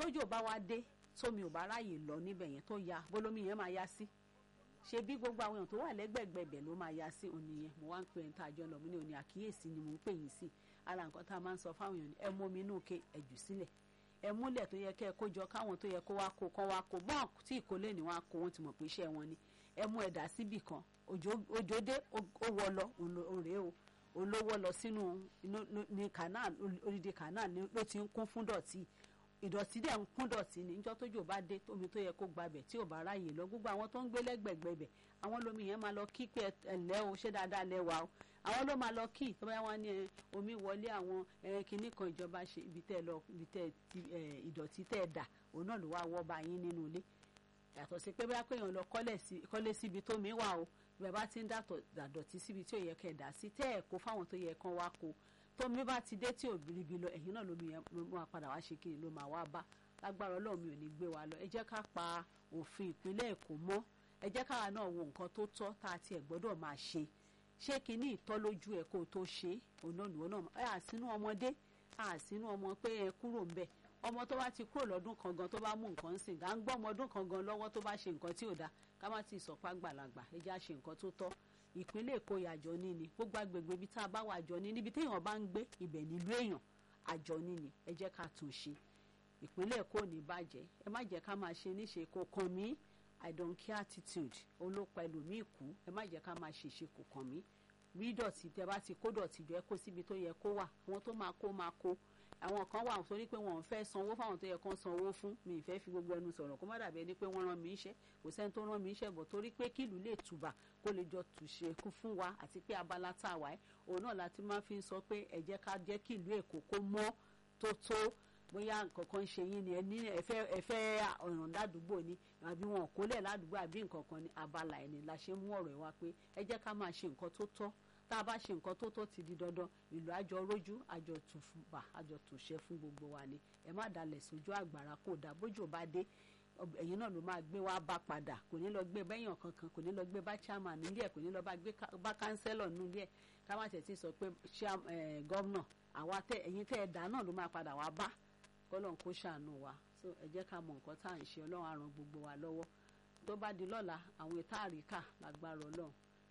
tójò bá wá dé tómi ò bá ráàyè lọ níbẹ̀ yẹn tó ya bólómi yẹn máa ya sí ṣe bí gbogbo àwọn èèyàn tó wà lẹ́gbẹ̀gbẹ̀bẹ̀ ló máa ya sí òní yẹn mo wá ń pè ń tàjọ lọ mo ní òní àkíyèsí ni mo ń pè yín sí ara nǹkan tá a máa ń sọ fáwọn èèyàn ẹ mú omi inú ke ẹ̀jù sílẹ̀ ẹ múlẹ̀ tó yẹ kẹ́ ẹ kó jọ káwọn tó yẹ kó wá kó kán wá kó bọ́n tí ìkólé ni wọ́n á kó wọ́n ti mọ̀ pé iṣẹ́ wọn ni ẹ mú ẹ̀dá síbì kan òjò dé ó wọ lọ òrè o olówó lọ sínú ní canal odidi canal ló ti ń kún fún dọ̀tí ìdọ̀tí dẹ̀ ń kún dọ̀tí ní níjọ́ tójò bá dé tómi tó yẹ kó gbabẹ̀ tí ò bá ráyè lọ gbogbo àwọn tó ń gbé lẹ́gbẹ̀gbẹ̀bẹ̀ àwọn lómi yẹn máa lọ kí pé ẹ̀lẹ́ o ṣé dáadáa lẹ́wà o àwọn ló máa lọ kí tó bá wọn ní omi wọlé àwọn kinní kan ìjọba ṣe ibi tẹ́ lọ ibi tẹ́ ìdọ̀tí tẹ́ dà òun náà ló wá wọ́ bá yín nínú ilé yàtọ̀ sí pé bá kéèyàn lọ kọ́lé síbi tó mi wà o bẹ́ẹ̀ bá ti ń dàdọ̀tí síbi tí ò yẹ kẹ́ dà sí tẹ́ ẹ̀ kó fáwọn tó yẹ kán wá kó tómi bá ti dé tí ò biribi lọ ẹ̀yìn náà lómi yẹn ló máa padà wá ṣe kiri ló máa wá bá lágbára ọlọ́run mi ò ní gbé wa lọ ẹ jẹ́ ká pa òfin ìpínlẹ̀ èkó mọ́ ẹ jẹ́ káwa náà wo nǹkan tó tọ́ tá a tiẹ̀ gbọ́dọ̀ máa ṣe ṣé kinní ìtọ́ lójú ẹ̀ kó o tó ṣe òun náà nìwọ náà ẹ àsínú ọmọdé àsínú ọmọ pé ẹ kúrò ń bẹ̀ ọmọ tó bá ti kúrò lọ́dún kan gan tó bá mú nǹkan ń sìn gà ń gbọ́ ọmọ ọdún kan gan lọ́wọ́ tó bá ṣe nǹkan tí ò dáa ká má ti sọ̀pá gbàlagbà ẹ jẹ́ àṣe nǹkan tó tọ́ ìpínlẹ̀ èkó àjọ ní ni gbogbo agbègbè ibi tá a bá wà àjọ ní níbi téèyàn bá ń gbé ibẹ̀ nílùú èèyàn àjọ ní ni ẹ jẹ́ ká tún ṣe ìpínlẹ̀ èkó ní bàjẹ́ ẹ má jẹ́ ká máa ṣe níṣe kò kàn mí i don't care attitude olópa ẹlòmíì kú ẹ má jẹ́ ká máa ṣèṣe kò kàn mí rí dọ̀tí tẹ bá ti kó dọ̀tí jọ ẹ kó síbi tó yẹ kó wà àwọn tó máa kó máa kó àwọn kan wà sórí pé wọn ò fẹ́ sanwó fáwọn tó yẹ kán sanwó fún mi ì fẹ́ fi gbogbo ẹnu sọ̀rọ̀ kó má dàbí ẹni pé wọ́n rán mi iṣẹ́ kò sẹ́ni tó rán mi iṣẹ́ bọ̀ torí pé kílù lè tùbà kó lè jọ tùṣe kú fún wa àti pé abala tá a wà ẹ́ òun náà láti máa fi sọ pé ẹ jẹ́ ká jẹ́ kílù èkó kó mọ́ tó tó bóyá nǹkan kan ṣe yín ni ẹ ní ẹfẹ́ ẹfẹ́ ọ̀ràn ládùúgbò ni àbí wọn ò kólẹ̀ ládùúgbò àbí nǹkan kan ní abala ẹ̀ ni la ṣe mú ọ̀rọ̀ ẹ̀ wá pé ẹ jẹ́ ká máa ṣe nǹkan tó tọ́ tá a bá ṣe nǹkan tó tó ti di dandan ìlú àjọ rójú àjọ tùfùbà àjọ tùṣẹ fún gbogbo wa ni ẹ má dalẹ̀ sójú àgbàrá kò dá bójú bá dé ẹ̀yin náà ló máa gbé wá bá padà kò ní lọ gbé bẹ́yàn kankan kò ní lọ gbé bá chairman nílé ẹ̀ kò ní lọ bá gbé bá kánsẹ́lọ̀ nílé ẹ̀ ká má tẹ̀ tí sọ pé gọ́vnà àwa tẹ ẹ̀yin tẹ́ ẹ̀ dá náà ló máa padà wá bá kọ́lọ́n kó ṣàánú wa so ẹ jẹ́ ká mọ nǹkan tá à ń ṣe ọlọ́run á ràn gbogbo wa lọ́wọ́ tó bá di lọ́la àwọn ètò àríkà lágbára ọlọ́run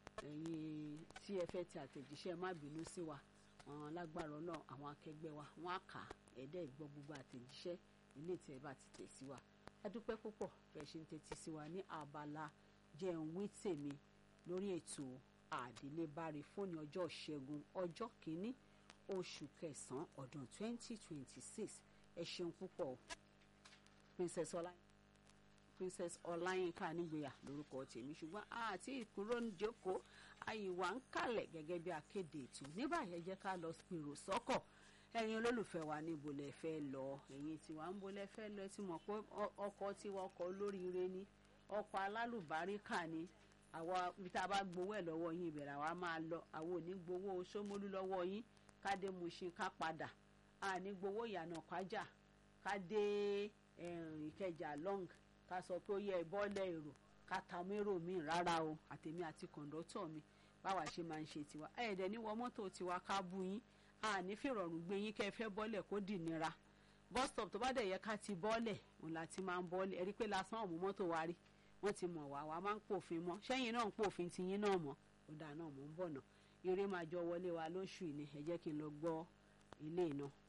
ẹ̀yin tí ẹ fẹ́ ti àtẹ̀jíṣẹ́ má bínú sí wa àwọn lágbára náà àwọn akẹgbẹ́ wa wọ́n á kà ẹ̀dẹ́ ìgbọ́ gbogbo àtẹ̀jíṣẹ́ ilé tí ẹ bá ti tẹ̀ sí wa a dúpẹ́ púpọ̀ bẹ́ẹ̀ ṣe ń tẹ́tí sí wa ní abala jẹun wí tèmi lórí ètò àdélébáre fóònù ọjọ́ ìṣẹ́gun ọjọ́ kìíní oṣù kẹsàn-án ọdún 2026 ẹ ṣeun púpọ̀ princess ọláyìn princess ọláyínká nígbèyà lórúkọ tèmi ṣùgbọ́n àti ìkúrò níjókòó àyíwá ń kalẹ̀ gẹ́gẹ́ bí akéde ètò ní báyìí ẹ jẹ́ ká lọ pèrò sọ́kọ̀ ẹ̀yin olólùfẹ́ wa níbo lẹ fẹ́ lọ ẹ̀yin tiwa ń bo lẹ fẹ́ lọ ẹ ti mọ̀ pé ọkọ̀ tiwa ọkọ̀ olóríire ni ọkọ̀ alálùbáríkà ni àwa ibi tá a bá gbowó ẹ̀ lọ́wọ́ yín ìbẹ̀rẹ̀ àwa máa lọ àwọn ò ní gbowó sómólú lọ́wọ́ yín ká dé Mushin ká padà a ní gbowó ìyànà kájà ká dé Ìkẹjà long ká sọ pé ó yẹ ìbọ́lẹ̀ èrò ká ta mérò míì rárá o àtèmi àti kọ̀ǹdọ́tọ̀ mi báwa ṣe máa ń ṣe tiwa ẹ̀ẹ́dẹ̀ ní wọ mọ́tò tiwa ká bú yín a ní fìrọ̀rùn gbé yín kẹ́ ẹ fẹ́ bọ́lẹ̀ kó dì nira bus stop tó bá dẹ̀ yẹ ká ti bọ́lẹ̀ òun la ti máa ń bọ́lẹ̀ ẹ̀rí pé lásán ọ̀mú mọ́tò wa rí wọ́n ti mọ̀ wá wa máa ń pòfin mọ́ sẹ́yìn náà ń pòfin tiyín náà mọ́ ọ̀dà náà mò ń bọ̀ náà eré máa jọ wọlé wa lóṣù yìí ni ẹ jẹ́ kí n lọ gbọ́ ilé náà.